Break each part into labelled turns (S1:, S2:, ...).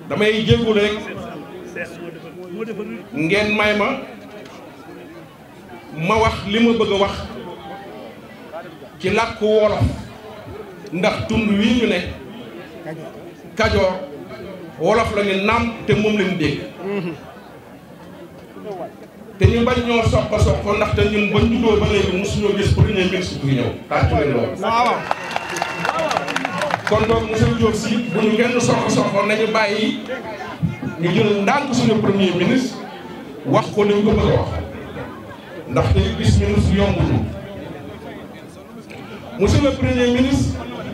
S1: damay jéggul rek ngeen may ma ma wax li ma bëgg a wax ci làkku wolof ndax tund wii ñu ne kajoor wolof la ñu naam te moom lañu dégg te ñu bañ ñoo soq soq ndaxte ñun bañ juddoo ba léegi mosuñoo gis premier ministre buy ñëw tàccu leen loolu kon donc monsieur Diop si bu ñu kenn soq soq nañu bàyyi ñu jël ndànk suñu premier ministre wax ko li ñu ko bëgg a wax ndaxte gis ministre yombuñu monsieur le premier ministre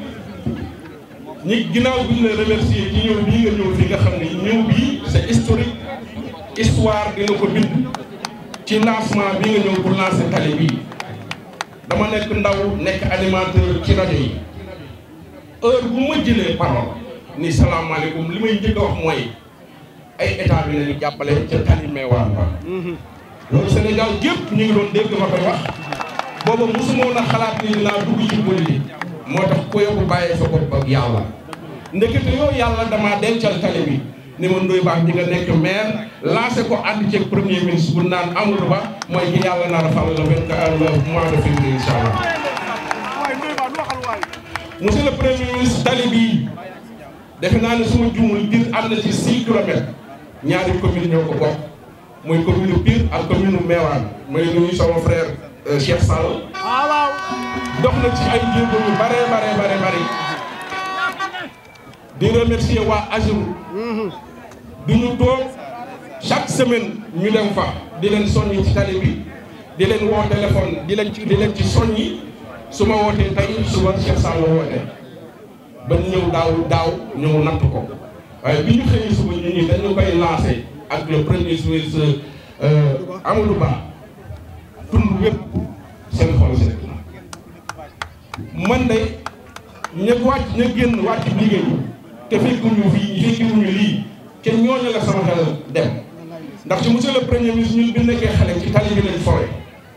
S1: ñi ginnaaw bi ñu la remercier ci ñëw bii nga ñëw fi nga xam ne ñëw bii c'est historique histoire dina ko bind ci lancement bi nga ñëw pour lancer tali bii dama nekk ndaw nekk animateur ci rajo yi heure bu ma jëlee parole ni salaamaaleykum li may njëkk a wax mooy ay état bi nañu jàppale ca tali meewaan ba loolu Sénégal gépp ñu ngi doon dégg ma koy wax booba mosumoon a xalaat ni dinaa dugg ci politique moo tax ko yóbbu bàyyee sa bopp ak yàlla ndekete yow yàlla damaa dencal tali bi ni ma Ndoye Bane di nga nekk maire lancé ko ànd ceeg premier ministre bu naan Amadou Ba mooy ki yàlla nar a fal le vingt le mois de février incha allah. monsieur le premier ministre tali bii defe naa ne suma juumul biir am na ci 6 kilomètres ñaari commune ñoo ko bokk mooy commune Pire ak commune Mewane mooy nuyu sama frère Cheikh Sall. dox na ci ay jéego yu bare bare bare bare di remercier waa AGEROUTE di ñu toog chaque semaine ñu dem fa di leen soññi ci tali bi di leen woo téléphone di leen ci di leen ci soññi su ma wootee tey suba Cheikh Sall la woote ba ñëw daaw daaw ñëw natt ko waaye bi ñu xëyee suba ñu ñi dañu koy lancé ak le premier ministre Amadou Ba tund wépp seen xol seen man de ña wàcc ña génn wàcc liggéey te fekkuñu fii fekkuñu lii te ñooñu la sama xel dem ndax ci monsieur le premier ministre ñun bi nekkee xale ci tali bi lañ fore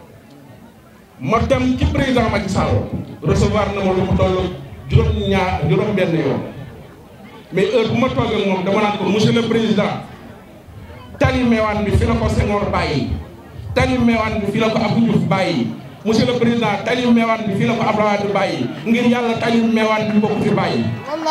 S1: ma dem ci président Macky Sall recevoir na ma lu mu toll juróom ñaar juróom benn yoon mais heure bu ma toogee moom dama naan ko monsieur le président tali meewaan bi fi la ko Senghor bàyyi tali meewaan bi fi la ko Abdou Diouf bàyyi monsieur le président tali meewaan bi fii la ko Abdoulaye Wade bàyyi ngir yàlla tali meewaan bi bokk fi bàyyi.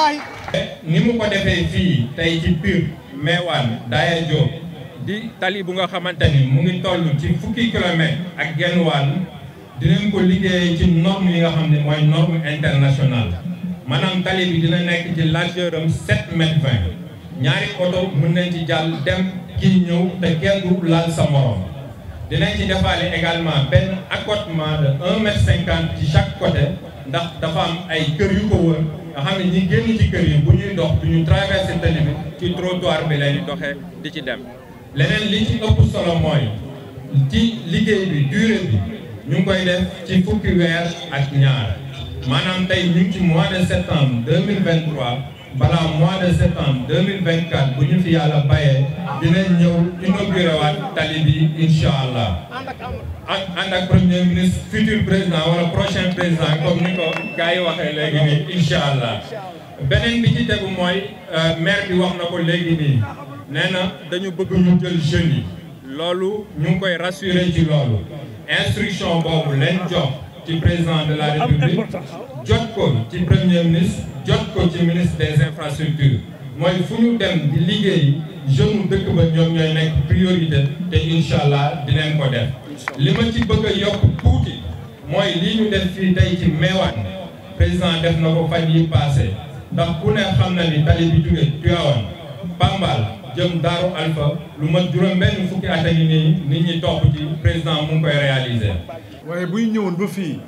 S2: ni mu ko defee fii tey ci Pire meewaan Daaya Diop di tali bu nga xamante ni mu ngi toll ci fukki kilomètres ak genn wàll dinañ ko liggéey ci norme yi nga xam ne mooy norme internationale maanaam tali bi dina nekk ci largeur am 7 mètres 20 ñaari oto mën nañ ci jàll dem kii ñëw te kenn du laal sa morom. dinañ ci defaale également benn accotement de un mètre cinquante ci chaque côté ndax dafa am ay kër yu ko wër nga xam ne ñi génn ci kër yi bu ñuy dox du ñu traversé tali bi ci trottoir bi lay doxee di ci dem. leneen li ci ëpp solo mooy ci liggéey bi durée bi ñu ngi koy def ci fukki weer ak ñaar maanaam tey ñu ngi ci mois de septembre deux mille vingt trois balaa mois de septembre deux mille vingt quatre bu ñu fi yàlla bayee dinañ ñëw inauguré waat tali bi incha allah ak ànd ak premier ministre futur président wala prochain président comme ni ko gars yi waxee léegi nii incha allah beneen bi ci tegu mooy maire bi wax na ko léegi nii nee na dañu bëgg ñu jël jeunes yi loolu ñu ngi koy rassurer ci loolu instruction boobu leen jox ci président de la république jot ko ci premier ministre jot ko ci ministre des infrastructures mooy fu ñu dem di liggéey jeune dëkk ba ñoom ñooy nekk priorité te incha allah dinañ ko def li ma ci bëgg a yokk tuuti mooy lii ñu def fii tey ci Mewane président def na ko fan yi passé ndax ku ne xam na ni tali bi jóge Tivaouane Pambal jëm Daaru Alpha lu ma juróom benn fukki at a ngi nii nit ñi topp ci président mu ngi koy réaliser
S3: waaye buy ñëwoon ba fii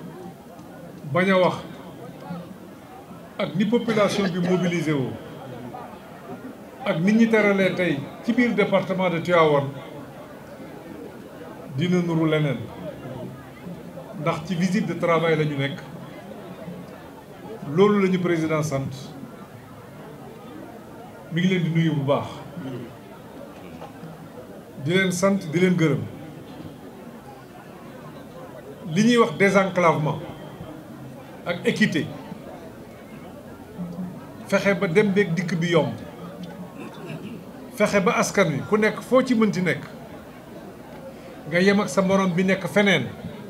S3: bañ a wax ak ni population bi mobilisé woo ak nit ñi teralee tey ci biir département de Tivaouane dina nuru leneen ndax ci visite de travail la ñu nekk loolu la ñu président sant mi ngi leen di nuyu bu baax di leen sant di leen gërëm li ñuy wax désenclavement ak équité fexe ba dem beeg dikk bi yomb fexe ba askan wi ku nekk foo ci mënti nekk nga yem ak sa morom bi nekk feneen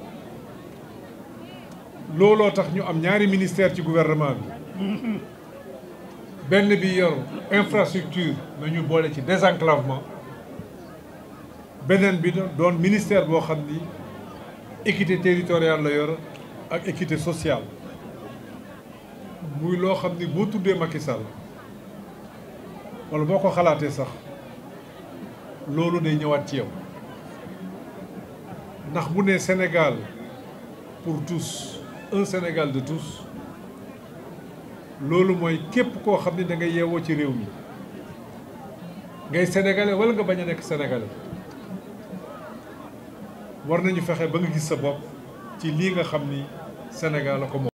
S3: looloo tax ñu am ñaari ministère ci gouvernement bi benn bi yor infrastructure na ñu boole ci désenclavement beneen bi doon ministère boo xam ni équité territoriale la yor ak équité sociale muy loo xam ni boo tuddee Macky Sall wala boo ko xalaatee sax loolu day ñëwaat ci yow ndax bu ne Sénégal pour tous un Sénégal de tous loolu mooy képp koo xam ni da ngay yeewoo ci réew mi ngay sénégalais wala nga bañ a nekk sénégalais war nañu fexe ba nga gis sa bopp ci lii nga xam ni Sénégal la ko moom